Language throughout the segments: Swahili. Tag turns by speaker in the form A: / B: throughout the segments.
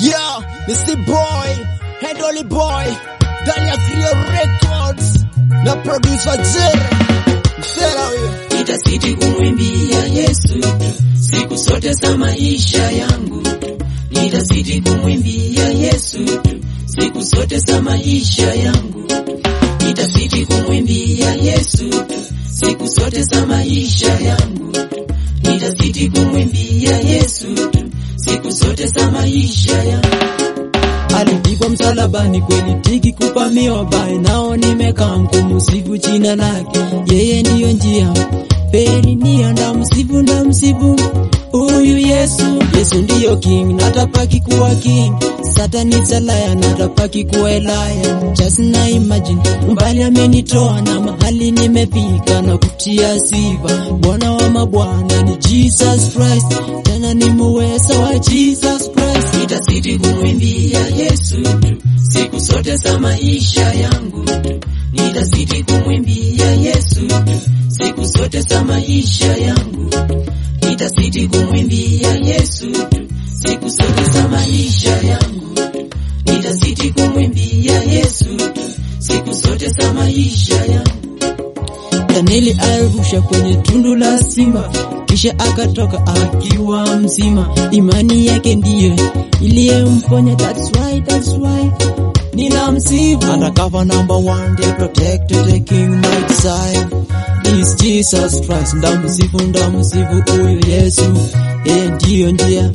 A: Yeah, ni si boy, Hedoli boy, ndani ya Creole Records na producer Jerry. Msela huyo.
B: Nitasiti kumwimbia Yesu siku zote za maisha yangu. Nitasiti kumwimbia Yesu siku zote za maisha yangu. Nitasiti kumwimbia Yesu siku zote za maisha yangu. Nitasiti kumwimbia Yesu siku zote za maisha yangu.
C: alipigwa msalabani kweli tiki kupa mioba nao nimekaa mkumusifu jina lake yeye ndiyo njia peri nia ndamsifu ndamsifu huyu yesu yesu ndiyo king natapaki kuwa king satani zalaya natapaki kuwa elaya just na imagine mbali amenitoa na mahali nimefika na kutia sifa bwana wa mabwana ni jesus christ tena ni muweza wa jesus christ
B: Nitasiti kumwimbia Yesu siku zote za maisha yangu. Nitasiti kumwimbia Yesu siku zote za maisha yangu. Nitasiti kumwimbia Yesu siku zote za maisha yangu. Nitasiti kumwimbia Yesu siku zote za maisha yangu.
C: Danieli alirusha kwenye tundu la simba, kisha akatoka akiwa mzima. Imani yake ndiye iliyemponya, that's why, that's why ninamsifu. Undercover number one, they protected the king my side is Jesus Christ. Ndamsifu, ndamsifu huyu Yesu, yeye ndiyo njia.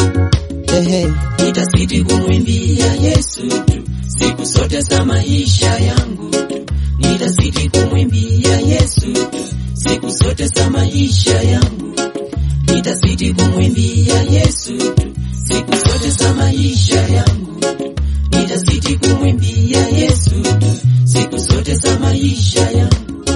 C: Ehe,
B: Nitasiti kumwimbia Yesu siku zote za maisha yangu. Nitasiti kumwimbia Yesu siku zote za maisha yangu. Nitasiti kumwimbia Yesu siku zote za maisha yangu. Nitasiti kumwimbia Yesu siku zote za maisha yangu.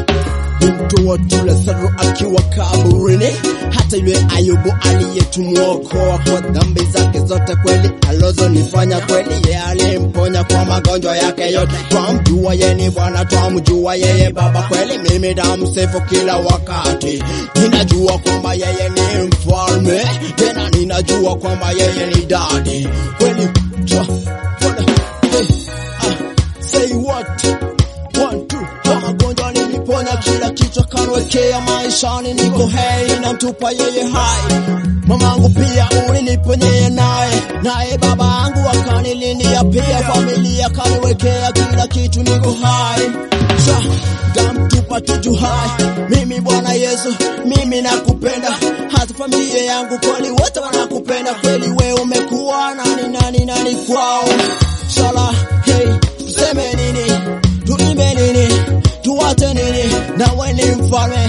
A: mtu wa Lazaro akiwa kaburini, hata yule Ayubu aliyetumwokoa kwa dhambi zake zote, kweli alozonifanya kweli, yeye alimponya kwa magonjwa yake yote. Twamjua yeye ni Bwana, twamjua yeye Baba, kweli mimi namsifu kila wakati. Ninajua kwamba yeye ni mfalme, tena ninajua kwamba yeye ni dadi, kweli twa, fona, hey, ah, say what One, two, kwa magonjwa niliponya, kila kichwa kanwekea maishani, niko hei, namtupa yeye hai. Mamangu pia uliniponyea naye, naye babangu akanilindia pia, familia kaniwekea kila kitu, niko hai Sha, gamtupa tuju hai. Mimi Bwana Yesu, mimi nakupenda, hata familia yangu kweli wote wanakupenda kweli, we umekuwa nani nani nani kwao. Shala, hey, tuseme nini? tuimbe nini, tuwate nini, nawe ni mfalme.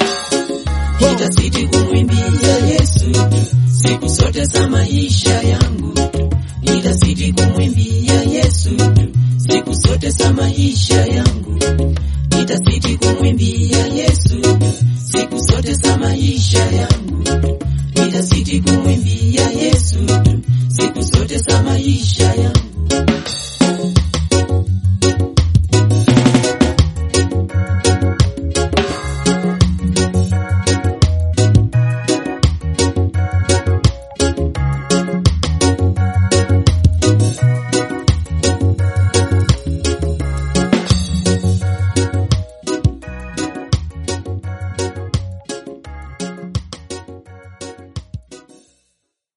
A: Ho,
B: Nitasiti kumwimbia Yesu siku zote za maisha yangu. Nitasiti kumwimbia Yesu siku zote za maisha yangu. Nitasiti kumwimbia Yesu siku zote za maisha yangu. Nitasiti kumwimbia Yesu siku zote za maisha